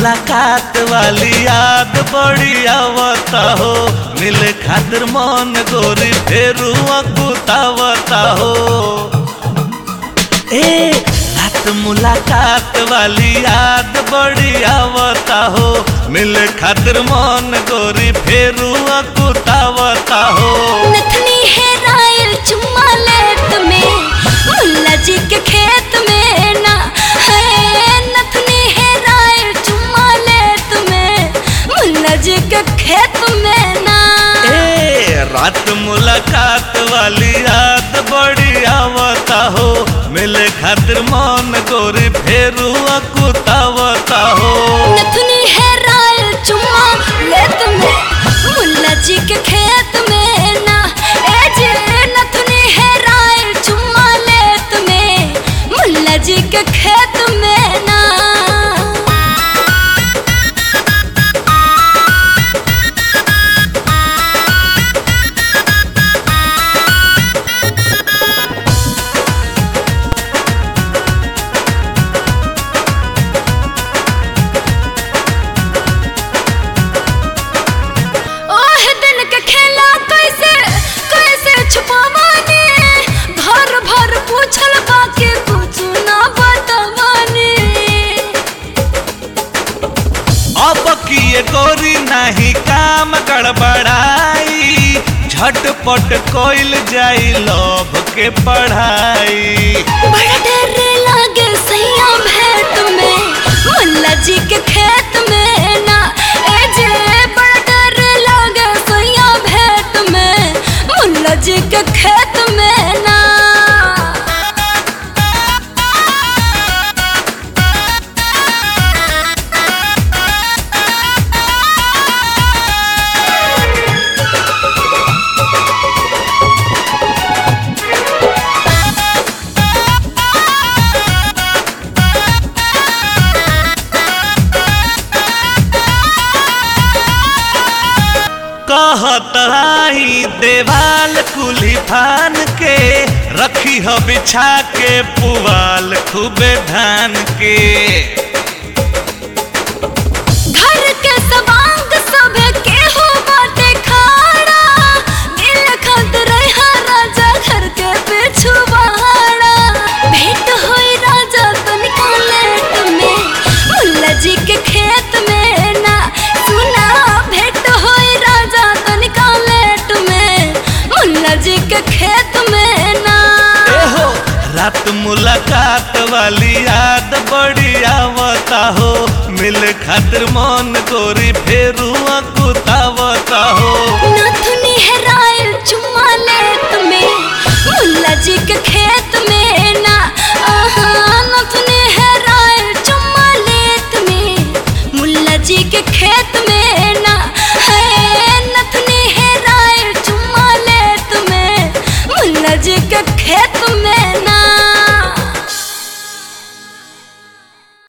मुलाकात वाली याद बड़ी आवता हो मिले खातिर मन गोरी फेरू अकुतावता हो ए रात मुलाकात वाली याद बड़ी आवता हो मिले खातिर मन गोरी फेरू अकुतावता हो नथनी है रायल चुम्मा लेत में मुल्ला जी के खेत में ना है नथनी है रायल चुम्मा लेत में मुल्ला जी के खेत में ना ए रात मुलाकात वाली याद बड़ी आवता हो मिले खातिर मन गोरी फेरू अकुतावता हो नथनी है रायल चुम्मा लेत में मुल्ला जी के खेत में ना ए जे नथनी है रायल चुम्मा लेत में मुल्ला जी के खेत में ना ओह दिन के खेला कैसे कैसे छुपावानी भर भर पूछल बाकी कुछ ना बतावानी अब किए गोरी नहीं काम गड़बड़ाई झटपट कोइल जाई लोभ के पढ़ाई बड़ा डर लागे सैया भेंट में मुल्ला जी के खेत में ना ए जे बड़ा डर लागे सैया भेंट में मुल्ला जी के खेत में ना कहत आई देवाल कुली फान के रखी हो बिछा के पुवाल खूबे धान के घर के सवांग सब के हो बाटे खाड़ा दिल खत रहा राजा घर के पिछुआड़ा भेंट होई राजा तनिका लेट में मुल्ला जी के खेत में ना सुना भेंट होई राजा तनिका लेट में मुल्ला जी के खेत में ना एहो रात मुलाकात वाली याद बड़ी आवता हो मिल खातिर मन गोरी फेरू अकुतावता हो नथुनी है रायल चुम्मा लेत में मुल्ला जी के